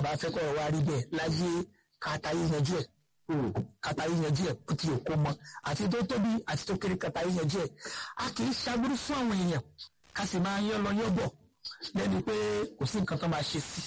bá fẹ́ kọ́ wa rí bẹ́ẹ̀ láyé kàtàyé yanjú ẹ̀ kàtàyé yanjú ẹ̀ kó ti òkú mọ́ àti tó tóbi àti tó kéré kàtàyé yanjú ẹ̀ a kì í ṣàgbúrú fún àwọn èèyàn ká sì máa yọ lọ yọ bọ̀ lẹ́ni pé kò sí nǹkan tó máa ṣe sí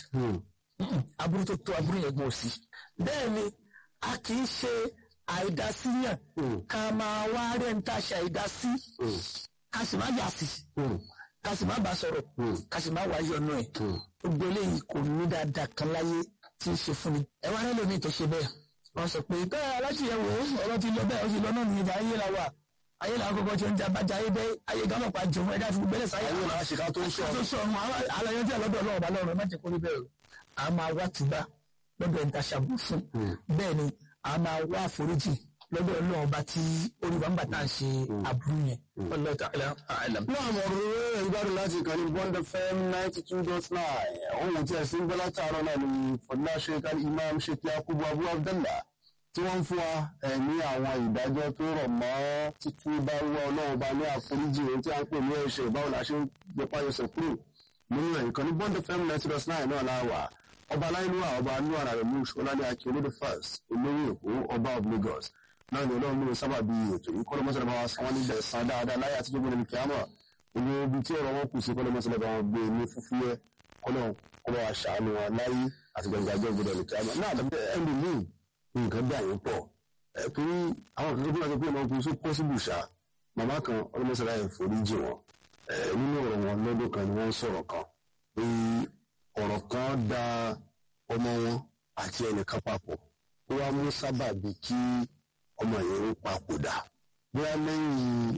aburú tó tó aburú yẹn gbọ́ sí bẹ́ẹ̀ ni a kì í ṣe àìdásíyàn ká máa wá rẹ̀ ń tàṣà àìdásí ká sì má yà sí ká sì má bá sọ̀rọ̀ ká sì má wáyé ọ̀nà ẹ̀ gbogbo eléyìí kò ní dáadáa kan láyé tí ń ṣe fún mi ẹ wá rẹ́ lómi tó ṣe bẹ́ẹ̀ wọ́n sọ pé bẹ́ẹ̀ aláṣìyẹ̀wò ọ̀rọ̀ ti lọ bẹ́ẹ̀ ó sì lọ náà nìyẹn ayé la wà ayé la kọ́kọ́ tí ó ń jà bàjẹ́ ayé bẹ́ẹ̀ ayé gámọ̀ pa jòun ẹ̀dá fún gbẹ́lẹ̀ sáyé ayé làwọn ṣìkà tó ń sọ tó sọ ọ̀run alayọ tí ọlọ́dọ̀ ọlọ́run bá lọ́rùn má jẹ́ kó rí bẹ́ẹ̀ o a máa wá tìgbà lọ́dọ̀ ẹni tá a ṣàbù fún bẹ́ẹ̀ ni a máa wá àforíjì lọ́dọ̀ ọlọ́run bá tí orí wa ń bàtà ń ṣe àbúrú yẹn Wallahu ta'ala a'lam. náà mo rò ó ìgbádùn láti ìkànnì bond fm ninety two dot nine ohun tí ẹ̀sìn gbọ́lá tààrọ̀ náà ni fọdúnlá sheikh imam sheikh yakubu abu abdallah tí wọ́n ń fún wa ẹ̀ ní àwọn ìdájọ́ tó rọ̀ mọ́ títú bá wá ọlọ́run bá ní àforíjì ohun tí a ń pè ní ẹ̀ṣẹ̀ báwo la ṣe ń yọpá yọsẹ̀ kúrò nínú ẹ̀ ìkànnì bond fm ninety dot nine náà la wà ọba aláìlúwà ọba anú ara rẹ̀ mú ṣọládé akérèdè first olórí èkó ọba of lagos náà ni ọlọ́run ló sábà bí ètò yìí kọ́lọ́ mọ́sálẹ̀ bá wa san wọ́n níbẹ̀ san dáadáa láyé àtijọ́ gbọ́dọ̀ ní kíámà gbogbo ibi tí ọ̀rọ̀ wọn kù sí kọ́lọ́ mọ́sálẹ̀ bá wọn gbé ní fúfúyẹ́ kọ́lọ́ kó bá wa ṣàánú wọn láyé àti gbẹ̀ngàjọ́ gbọ́dọ̀ ní kíámà náà àdàbẹ̀ ẹ̀ndì míì nǹkan dà yín pọ̀ ẹ̀ torí àwọn kan tó bá sọ pé ọmọ ọkùnrin sọ pọ́sibù ṣá màmá kan ọlọ́mọsálẹ̀ yẹn forí jì wọn nínú ọ̀rọ̀ wọn lọ́dún kan ni wọ́n ń sọ̀rọ̀ kan pé ọ̀rọ̀ kan da ọmọ wọn àti ẹnìkan papọ̀ ó wá mú sábàbí kí ọmọ yẹn ń papòdà bóyá lẹ́yìn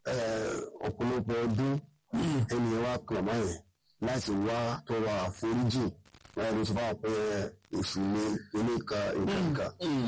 ọ̀pọ̀lọpọ̀ ọdún ẹni yẹn wá kàn mọ́ yẹn láti wá tọrọ àforíjì wọn ló sọ fáwọn pé èṣù ni oníka ìkàkà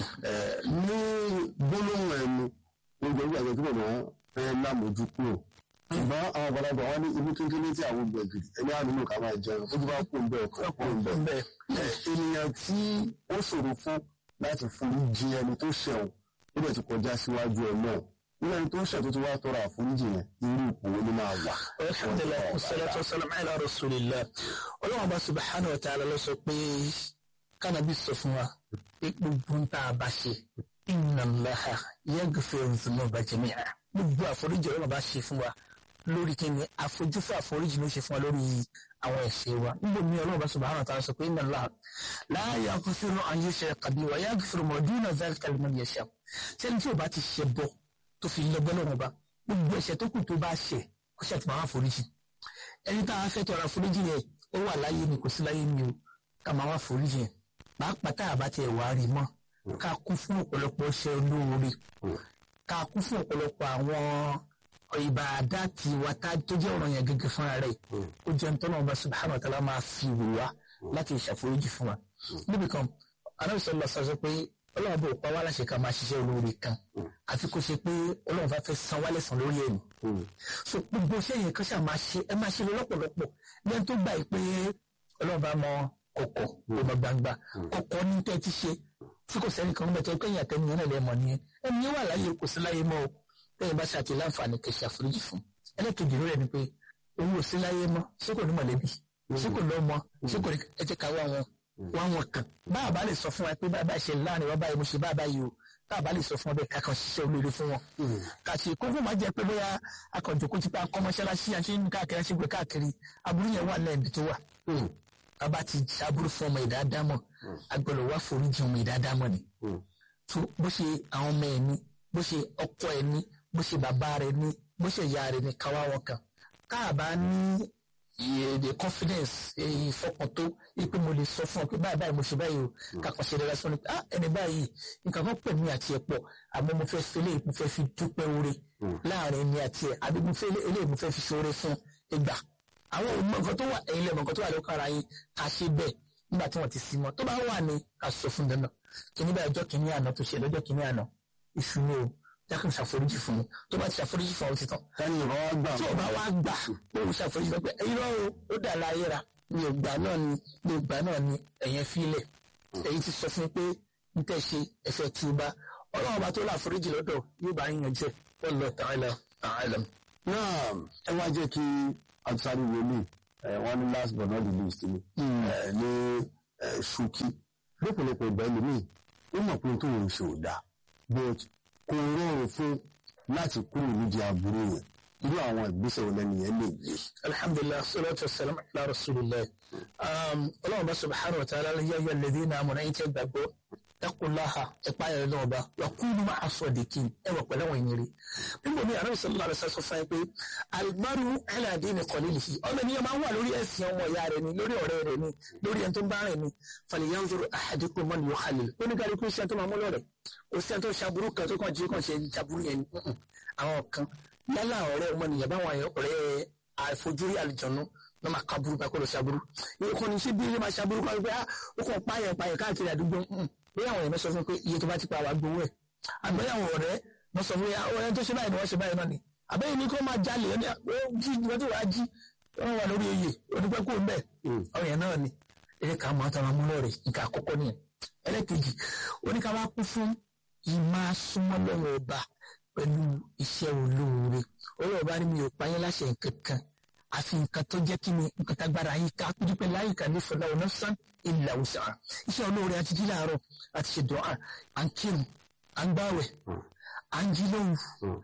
ní gbólóhùn ẹnu gbogbo ẹgbẹ́ àgbẹ̀ tí mo máa fẹ́ lámójú kúrò ṣùgbọ́n àwọn àgbàlagbà wọn ní ibi kékeré tí àwọn gbẹ̀gìrì ẹni á nínú ká máa jẹun ó ti bá kú ń bẹ̀ ọ̀kan kú ń bẹ̀ ènìyàn tí ó ṣòro fún láti forí jì ẹni tó ṣẹ̀wọ̀n ó dẹ̀ ti kọjá síwájú ẹ̀ náà nígbà tó ń ṣètò tó wá tọrọ àforíjì yẹn irú ipò wo ni máa wà. alhamdulilayi wasalaatu wasalaam ala rasulillah ọlọ́run bá subahana wa ta'ala lọ sọ pé kánábì sọ fún wa pé gbogbo ń tá a bá ṣe inna Allaha yaghfiru dhunuba jami'a gbogbo àforíjì ọlọ́run bá ṣe fún wa lórí kíni àfojúfẹ́ àforíjì ló ṣe fún wa lórí àwọn ẹ̀ṣẹ̀ wa níbo ni ọlọ́run bá subahana wa ta'ala sọ pé inna Allaha la yaghfiru an yushraka bihi wa yaghfiru ma duna dhalika liman yasha sẹ́ni tí o bá ti ṣe bọ́ tó fi lọ gbọ́dọ̀ wọn bá gbogbo ẹ̀ṣẹ̀ tó kù tó bá ṣẹ̀ kó ṣe àti máa foríjì ẹni tá a fẹ́ tọrọ àforíjì yẹn ó wà láyé ni kò sí láyé ni o ká máa wá foríjì yẹn pàápàá tá a bá tiẹ̀ wá rí mọ́ ká kún fún ọ̀pọ̀lọpọ̀ iṣẹ́ olóore ká kún fún ọ̀pọ̀lọpọ̀ àwọn ìbàdá tí wa tá tó jẹ́ ọ̀rọ̀ yẹn gẹ́gẹ́ fúnra rẹ̀ ó jẹ́ ń tọ́nà ọba subhanahu wa ta'ala máa fi wò wá láti ṣàforíjì fún wa níbi kan anábìsọ̀ lọ sọ pé ọlọ́run bò pa wá láṣẹ ká máa ṣiṣẹ́ olóore kan àfi kó ṣe pé ọlọ́run bá fẹ́ san wálẹ̀ san lórí ẹ̀mí. so gbogbo iṣẹ́ yẹn kan ṣáà máa ṣe ẹ máa ṣe lọ́pọ̀lọpọ̀ lẹ́yìn tó gbà yìí pé ọlọ́run bá mọ kọ̀kọ̀ ló mọ gbangba kọ̀kọ̀ ní tẹ́ ti ṣe tí kò sẹ́ni kan bẹ̀tẹ̀ pé ìyàtẹ̀ nìyẹn náà lẹ́mọ̀ nìyẹn ẹni yẹn wà láyé kò sí láyé mọ́ o lẹ́yìn bá ṣàtì láǹfààní kẹ̀ ṣàforíjì fún ẹlẹ́kejì rẹ̀ ni pé òun ò sí láyé mọ́ ṣé kò ní mọ̀lẹ́bí ṣé kò lọ́mọ ṣé kò ní ẹ jẹ́ ká wá wọn wọn wọn kàn báà bá lè sọ fún wa pé báà bá ṣe láàrin wa báyìí mo ṣe báà báyìí o báà bá lè sọ fún wa bẹ́ẹ̀ kákan ṣiṣẹ́ olóore fún wọn. kàṣì kókó máa jẹ pé bóyá akọ̀jọ̀kọ́ ti pa akọ́mọṣáláṣí àṣẹ ní káàkiri àṣẹ gbé káàkiri aburú yẹn wà lẹ́ẹ̀dì tó wà. bàbá ti ṣàbúrú fún ọmọ ìdádámọ̀ agbọ́dọ̀ wá foríjì ọmọ ìdádámọ̀ ni. tó bó ṣe àwọn ọmọ ẹ̀ ní bó ṣe ọkọ ẹ̀ ní bó ṣe bàbá rẹ̀ ní bó ṣe ìyá rẹ̀ ní káwá wọn kan káàbá ní the confidence ìfọkàn tó ipe mo lè sọ fún ọ pé báyìí báyìí mo ṣe báyìí o kàkà ṣe dára sọ ni pé ah ẹni báyìí nǹkan kan pè mí àti ẹ pọ̀ àmọ́ mo fẹ́ fi eléyìí mo fẹ́ fi dúpẹ́ oore láàrin mi àti ẹ àbí mo fẹ́ eléyìí mo fẹ́ fi ṣoore fún ìgbà àwọn ọmọ nǹkan tó wà ẹ̀yin lẹ́mọ̀ nǹkan tó wà lókàn ara yín ká ṣe bẹ́ẹ̀ nígbà tí wọ́n ti sí mọ́ tó bá wà ní ká sọ fún dandan kìíní báyìí ọjọ́ kìíní àná tó ṣe lọ́jọ́ kìíní àná ìṣúná o jákè ṣàforíjì fún mi tó bá ti ṣàforíjì fún ọ ti tán. sani ìbá wa gbà tí o bá wá gbà pé o ṣàforíjì fún pé irọ́ o ó dà láyé ra mi ò gbà náà ni mi ò gbà náà ni ẹ̀yẹn fílẹ̀ èyí ti sọ fún mi pé n tẹ́ ṣe ẹ̀fẹ̀ tí o bá ọlọ́run bá tó láforíjì lọ́dọ̀ yóò bá yín yanjú ẹ̀ wallahu ta'ala a'lam. náà ẹ wá jẹ́ kí abisari wòlíì wọn ní last but not the least ni ní ṣókí lọ́pọ̀lọpọ̀ ìgbà ẹlòmíì ó mọ̀ pé tó ń ṣe ò dáa but kò rọrùn fún láti kúrò nídìí aburú yẹn irú àwọn ìgbésẹ̀ wo lẹ́nu yẹn lè gbé. alhamdulilah salatu wasalam ala rasulillah ọlọ́run bá subhanahu wa ta'ala yẹ yẹ lẹ́dí náà mọ̀ náà yín tẹ́ gbàgbọ́ takulaha ẹ̀pá yẹn náà bá wà kúlù máa aṣọ àdìkì ẹ wà pẹ̀lú àwọn ìyẹrẹ. nígbà mi àrùn sọlá rẹ sọ fún ẹ pé alimaru ẹlẹ́dí ni kọ́lé lè fi ọmọ ènìyàn máa ń wà lórí ẹ̀sìn ọmọ ìyá rẹ ni lórí ọ̀rẹ́ rẹ ni lórí ẹni tó ń bá rẹ ni falyanzuru ahadikum man yukhalil oníkàlùkù iṣẹ́ tó máa mú lọ́rẹ̀ kò sí ẹni tó ṣàbúrú kan tó kàn jí kàn ṣe ṣàbúrú yẹn àwọn kan yálà ọ̀rẹ́ ọmọnìyàn báwọn ọ̀rẹ́ àìfojúrí àlùjọ̀nù ló máa ka burúkú akọ́lọ̀ ṣàbúrú ìkọ́ ni ṣé bí ilé máa ṣàbúrú kan pé ó kàn pààyàn pààyàn káàkiri àdúgbò bí àwọn èèyàn sọ fún pé iye tó bá ti pa àwọn agbowó ẹ̀ àgbẹ̀yà àwọn ọ̀rẹ́ wọ́n sọ fún ọ̀rẹ́ tó ṣe báyìí ni wọ́n ṣe báyìí náà ni àbẹ́yìn ni kó máa jalè ó jí wọ́n tó wá jí wọ́n wà lórí oyè onípẹ́ kó mbẹ́ ọ̀rẹ́ yẹn náà ni eré ká máa tọrọ amúlò rẹ̀ nǹkan àkọ́kọ́ nìyẹn ẹlẹ́kejì oníkà wá kú fún ìmá súnmọ́ lọ́wọ́ ọba pẹ̀lú iṣẹ́ olóore olóòba ni mi ò pa yín láṣẹ nǹkan kan àfi nǹkan tó jẹ́ kí ni nǹkan tágbára yín ká dúpẹ́ láyé ká ní fọlá ọ̀nà sàn ilà òsà iṣẹ́ olóore àti jí láàárọ̀ àti ṣe dùn à ń kírun à ń gbàwẹ̀ à ń jí lóhùn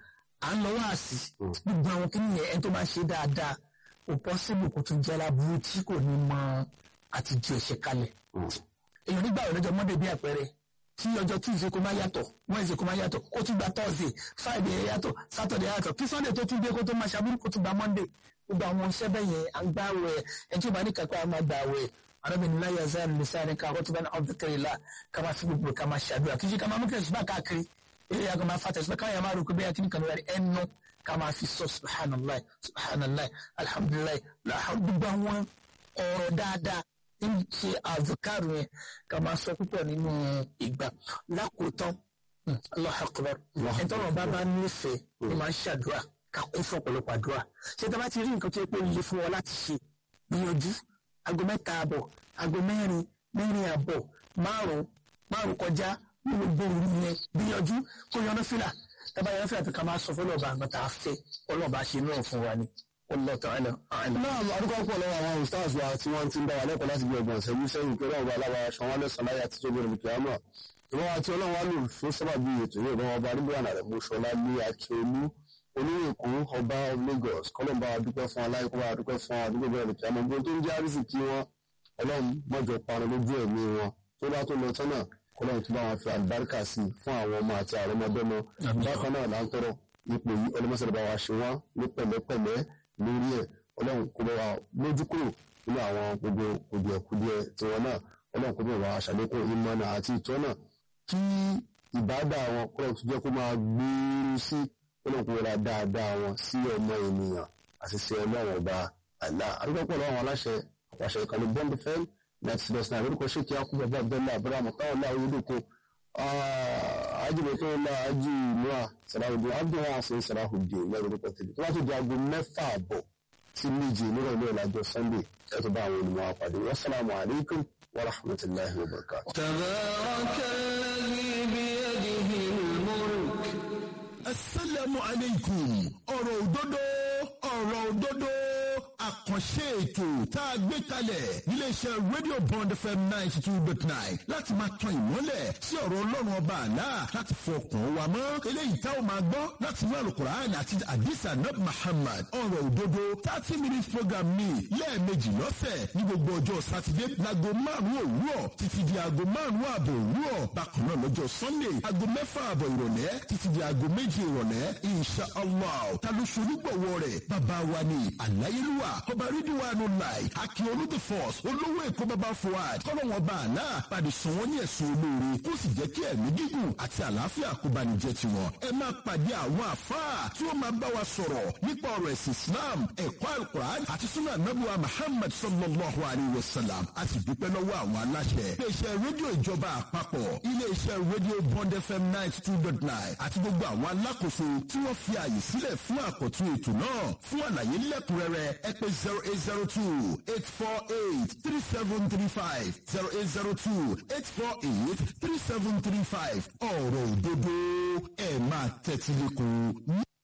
à ń lọ wáàsí gbogbo àwọn kí nìyẹn ẹni tó máa ṣe dáadáa kò pọ́sibù kò tún jẹ́ láburú tí kò ní mọ àti ju ẹ̀ṣẹ̀ kalẹ̀ èèyàn nígbà wo lọ́jọ́ mọ́dé bí àpẹẹrẹ tí ọjọ́ tuesday kò máa yàtọ̀ wednesday kò máa yàtọ̀ kó tún gba thursday friday yàtọ̀ saturday yàtọ̀ kí sunday tó tún dé kó tó máa ṣàbúrú kó tún gba monday gbogbo àwọn iṣẹ́ bẹ́ẹ̀ yẹn à ń gbá wẹ̀ ẹ̀ tí ó bá ní kápẹ́ a máa gbà wẹ̀ arábìnrin láyé azar lisani ká ọtí bá ní ọdún kẹrì la ká máa fi gbogbo ká máa ṣàdúrà kí ṣe ká máa mú kẹsùn bá káàkiri eré yàgò máa fàtẹ̀ ṣùgbọ́n káyọ̀ máa rò pé bẹ́ẹ̀ kí ni kan wárí ẹnu ká máa fi sọ subhanallah subhanallah alhamdulilah gbogbo àwọn ọ̀rọ̀ dáadáa ń ṣe àzùkárù yẹn ká máa sọ púpọ̀ nínú ìgbà lákòótán Allahu akbar ẹ̀tọ́rọ̀ bá bá nífẹ̀ẹ́ ni máa ń ṣàdúrà ká kún fún ọ̀pọ̀lọpọ̀ àdúrà ṣé tá a bá ti rí nǹkan tó yẹ pé ó yẹ fún ọ láti ṣe gbìyànjú aago mẹ́ta àbọ̀ aago mẹ́rin mẹ́rin àbọ̀ márùn-ún márùn-ún kọjá ní gbogbo òru yẹn gbìyànjú kó yọnu fìlà tábà yọnu fìlà tó ká máa sọ fọlọ́ọ̀bà àgbàtà àfẹ́ ọlọ́ọ̀bà ṣe náà fún wa ni Allah ta'ala a'lam. náà àdúgbò pọ̀ lọ́wọ́ àwọn ustaz wa tí wọ́n ti ń bá wa lẹ́kọ̀ọ́ láti bí ọgbọ̀n ìṣẹ́jú sẹ́yìn pé ọlọ́run bá aláwa aṣọ wọn lẹ́sàn láyé àti tóbi rẹ̀ kìámà ìwọ́n àti ọlọ́run wa lò fún sábàbí ètò yìí ìwọ́n ọba arúgbóyàn rẹ̀ mọ́ṣọ́lá ní akíolú olóyè èkó ọba Lagos kọ́lọ́mbà dúpẹ́ fún aláìkọ́bà dúpẹ́ fún àdúgbò bẹ̀rẹ̀ kìámà gbogbo tó ń jẹ́ àrísì kí wọ́n ọlọ́run mọ́jọ parun lójú ẹ̀mí wọn tó bá tó lọ tọ́nà kọ́lọ́run tó bá wọn fi àlùbáríkà sí fún àwọn ọmọ àti àrọ́mọdọ́mọ bákan náà là ń tọrọ ipò yìí ọlọ́mọsọ̀rọ̀ bá wa ṣe wọ́n ní pẹ̀lẹ́pẹ̀lẹ́ lórí ẹ̀ ọlọ́run kó bá wa lójú kúrò nínú àwọn gbogbo kùdìẹ̀kùdìẹ̀ tiwọn náà ọlọ́run kó bá wa ṣàlékún ìmọ̀nà àti ìtọ́nà kí ìbádà wọn kọ́lọ́run tó jẹ́ kó máa gbèrú sí ọlọ́run kó wọlá dáadáa wọn sí ọmọ ènìyàn àti sí ọlọ́run ọba àlá àdúgbò pọ̀ lọ́wọ́ àwọn aláṣẹ àpàṣẹ ìkànnì bond fm ninety six náà lórúkọ ṣèkí akúbọ̀ bá abdullahi abraham káwọn náà oyedoko ajibẹtọ ńlá ají noa sarahudin abdulwọn àṣẹ sarahudin lẹ́rọ lórúkọ tèmi tó bá tó di aago mẹ́fà àbọ̀ sí méje nírọ̀ ilé ìlàjọ sunday ẹ tó bá àwọn olùmọ̀ àpàdé wasalaamu alaykum wa rahmatulahi wa barakatuh. تبارك الذي بيده الملك asalaamu aleykum ọ̀rọ̀ òdodo ọ̀rọ̀ òdodo àkànṣe ètò tá a gbé kalẹ̀ níléeṣẹ́ rédíò bond fm ninety two dot nine láti máa tan ìmọ́lẹ̀ sí ọ̀rọ̀ ọlọ́run ọba àlá láti fọkàn wa mọ́ eléyìí tá ò máa gbọ́ láti inú alukur'an àti adisa nab muhammad ọ̀rọ̀ òdodo thirty minutes program mi lẹ́ẹ̀mejì lọ́sẹ̀ ní gbogbo ọjọ́ sátidé láago márùn-ún òwúrọ̀ títí di aago márùn-ún ààbọ̀ òwúrọ̀ bákan náà lọ́jọ́ sunday aago mẹ́fà ààbọ̀ ìrọ̀lẹ́ títí di aago méje ìrọ̀lẹ́ insha allah ta ló ṣolúgbọ̀wọ́ rẹ̀ bàbá wa ni àláyélúwà ọba rídíwánu láì akin olóde force olówó èkó bàbá fuad kọ́lọ́wọ́n bá àlá pàdé sàn wọ́n ní ẹ̀sùn olóore kó sì jẹ́ kí ẹ̀mí gígùn àti àlàáfíà kó bá ní jẹ́ tiwọn ẹ máa pàdé àwọn àfáà tí wọ́n máa bá wa sọ̀rọ̀ nípa ọ̀rọ̀ ẹ̀sìn islam ẹ̀kọ́ alukur'an àti sunnah nabuwa muhammad sallallahu alayhi wa sallam a sì dúpẹ́ lọ́wọ́ àwọn aláṣẹ iléeṣẹ́ rédíò ìjọba àpapọ̀ iléeṣẹ́ rédíò bond fm ninety two dot nine àti gbogbo àwọn alákòóso tí wọ́n fi àyè sílẹ̀ fún àkọ́tún ètò náà fún àlàyé lẹ́kùnrẹ́rẹ́ ẹ pè zero eight zero two eight four eight three seven three five zero eight zero two eight four eight three seven three five ọ̀rọ̀ òdodo ẹ̀ máa tẹ́tí lẹ́kọ̀ọ́.